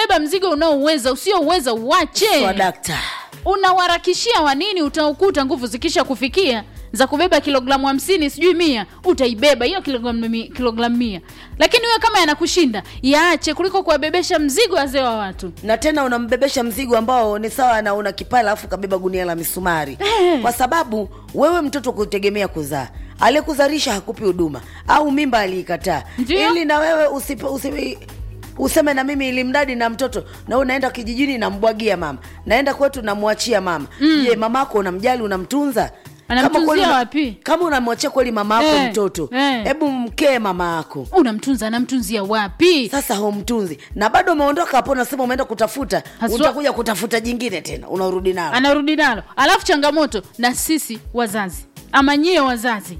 beba mzigo unaouweza usiouweza uwache swadakta unawarakishia wanini utaukuta nguvu zikisha kufikia za kubeba kilogramu hamsini sijui mia utaibeba hiyo kilogramu mi- kilogramu mia lakini wewe kama yanakushinda yaache kuliko kuwabebesha mzigo wazee wa watu na tena unambebesha mzigo ambao ni sawa na una kipala alafu kabeba gunia la misumari kwa sababu wewe mtoto kutegemea kuzaa aliyekuzalisha hakupi huduma au mimba aliikataa Ndio. ili na wewe usipe, usipe, useme na mimi ili mradi na mtoto na wewe unaenda kijijini nambwagia mama naenda kwetu namwachia mama je mamako unamjali unamtunza Anamtunzia kweli una- wapi? kama unamwachia kweli mama yako Eh, mtoto eh. hebu mkee mama yako unamtunza anamtunzia wapi sasa humtunzi na bado umeondoka hapo unasema umeenda kutafuta Haswa- utakuja kutafuta jingine tena unarudi nalo anarudi nalo alafu changamoto na sisi wazazi ama nyie wazazi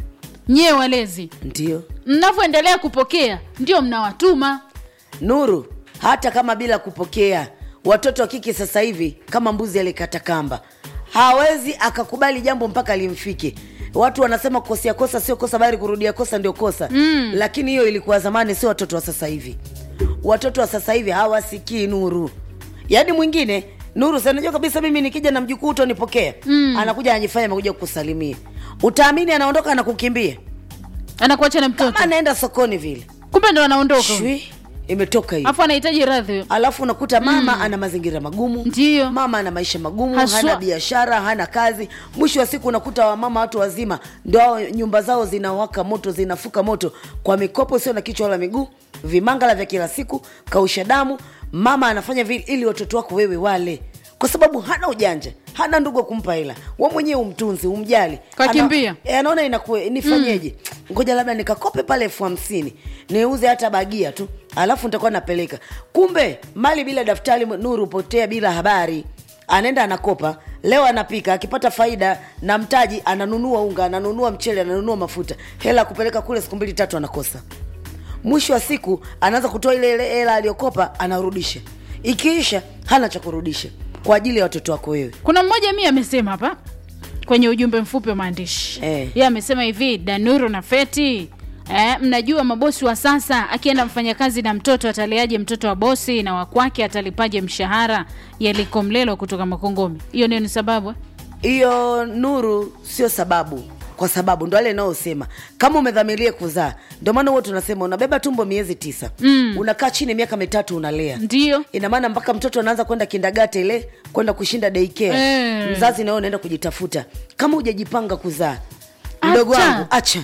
nyie walezi ndio mnavyoendelea kupokea ndio mnawatuma nuru hata kama bila kupokea watoto wa kike sasa hivi kama mbuzi alikata kamba hawezi akakubali jambo mpaka limfike watu wanasema kukosea kosa sio kosa bali kurudia kosa ndio kosa mm. lakini hiyo ilikuwa zamani sio watoto wa sasa hivi watoto wa sasa hivi hawasikii nuru yaani mwingine nuru sanajua kabisa mimi nikija na mjukuu utonipokea mm. anakuja anajifanya amekuja kukusalimia utaamini anaondoka anakukimbia anakuacha na mtoto kama anaenda sokoni vile kumbe ndo anaondoka shwi imetoka hiyo afu anahitaji radhi huyo. alafu unakuta mama mm. ana mazingira magumu Ndiyo. mama ana maisha magumu Haswa. hana biashara hana kazi mwisho wa siku unakuta wamama watu wazima ndo hao nyumba zao zinawaka moto zinafuka moto kwa mikopo sio na kichwa wala miguu vimangala vya kila siku kausha damu mama anafanya vile ili watoto wako wewe wale kwa sababu hana ujanja hana ndugu wa kumpa hela we mwenyewe umtunzi umjali Kakimbia. Ana- e, anaona inakue nifanyeje ngoja labda nikakope pale elfu hamsini niuze hata bagia tu alafu nitakuwa napeleka kumbe mali bila daftari nuru potea bila habari anaenda anakopa leo anapika akipata faida na mtaji ananunua unga ananunua mchele ananunua mafuta hela ya kupeleka kule siku mbili tatu anakosa mwisho wa siku anaanza kutoa ile ile hela aliyokopa anarudisha ikiisha hana cha kurudisha kwa ajili ya watoto wako wewe kuna mmoja mi amesema hapa kwenye ujumbe mfupi wa maandishi Eh. ye amesema hivi danuru na feti Eh, mnajua mabosi wa sasa akienda mfanyakazi na mtoto ataliaje mtoto wa bosi na wakwake atalipaje mshahara yaliko mlelo kutoka makongomi hiyo ndio ni sababu eh? hiyo nuru sio sababu kwa sababu ndo ale inaosema kama umedhamiria kuzaa ndio maana huo tunasema unabeba tumbo miezi tisa mm. unakaa chini miaka mitatu unalea ndio ina maana mpaka mtoto anaanza kwenda kindagate ile kwenda kushinda daycare Eh. mzazi nawe unaenda kujitafuta kama hujajipanga kuzaa mdogo Acha. wangu acha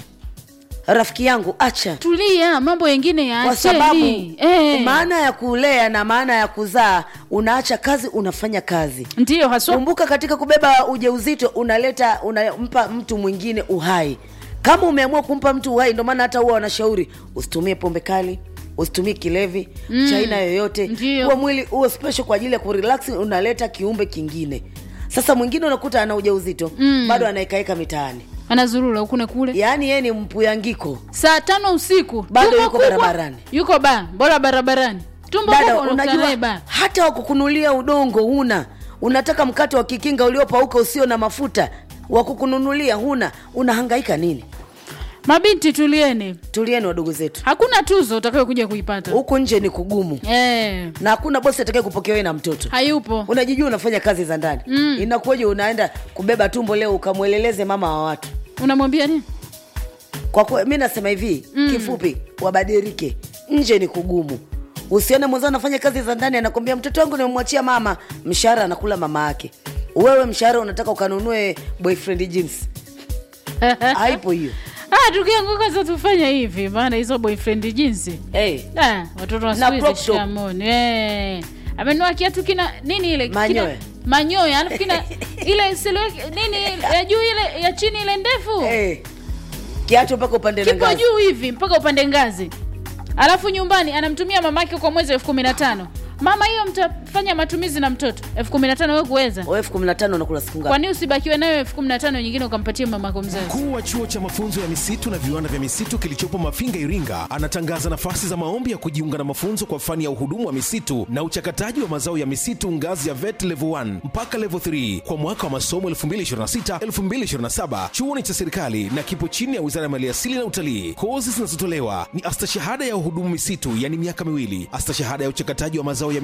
rafiki yangu acha tulia mambo yengine ya kwa sababu eh. maana ya kulea na maana ya kuzaa unaacha kazi unafanya kazi ndio haswa kumbuka katika kubeba ujauzito unaleta unampa mtu mwingine uhai kama umeamua kumpa mtu uhai ndio maana hata huwa wanashauri usitumie pombe kali usitumie kilevi mm. cha aina yoyote Ndio. huo mwili huo special kwa ajili ya kurelax unaleta kiumbe kingine sasa mwingine unakuta ana ujauzito mm. bado anaekaeka mitaani anazurura huku na kule yaani yeye ni mpuyangiko saa tano usiku Bado tumbo yuko kubwa, barabarani. yuko ba bora barabarani tumbo dada kubwa unakutana naye unajua ba hata wakukunulia udongo huna unataka mkate wa kikinga uliopauka usio na mafuta wa kukununulia huna unahangaika nini mabinti tulieni tulieni wadogo zetu hakuna tuzo utakayo kuja kuipata huku nje ni kugumu eh, na hakuna bosi atakaye kupokea wewe na mtoto hayupo unajijua unafanya kazi za ndani mm. inakuwaje unaenda kubeba tumbo leo ukamweleleze mama wa watu unamwambia nini kwa kuwa mi nasema hivi mm. kifupi wabadilike nje ni kugumu usione mwenzao anafanya kazi za ndani anakwambia mtoto wangu nimemwachia mama mshahara anakula mama yake wewe mshahara unataka ukanunue boyfriend jeans haipo hiyo ah, tukianguka sasa tufanya hivi maana hizo boyfriend jinsi hey. ah, watoto wa Na siku hizi crop top. shikamoni eh. amenua kiatu kina nini ile Manyoya. kina, manyoya alafu kina ile silhouette nini ya juu ile ya chini ile ndefu hey. kiacho mpaka upande na kipo ngazi. juu hivi mpaka upande ngazi alafu nyumbani anamtumia mamake kwa mwezi elfu kumi na tano mama hiyo mtafanya matumizi na mtoto elfu kumi na tano we kuweza Wewe elfu kumi na tano unakula siku ngapi kwani usibakiwe nayo elfu kumi na tano nyingine ukampatie mamako mzazi Mkuu wa chuo cha mafunzo ya misitu na viwanda vya misitu kilichopo Mafinga, Iringa, anatangaza nafasi za maombi ya kujiunga na mafunzo kwa fani ya uhudumu wa misitu na uchakataji wa mazao ya misitu ngazi ya VET level 1 mpaka level 3 kwa mwaka wa masomo 2026-2027. Chuo ni cha serikali na kipo chini ya Wizara ya Maliasili na Utalii. Kozi zinazotolewa ni astashahada ya uhudumu misitu, yani miaka miwili, astashahada ya uchakataji wa mazao ya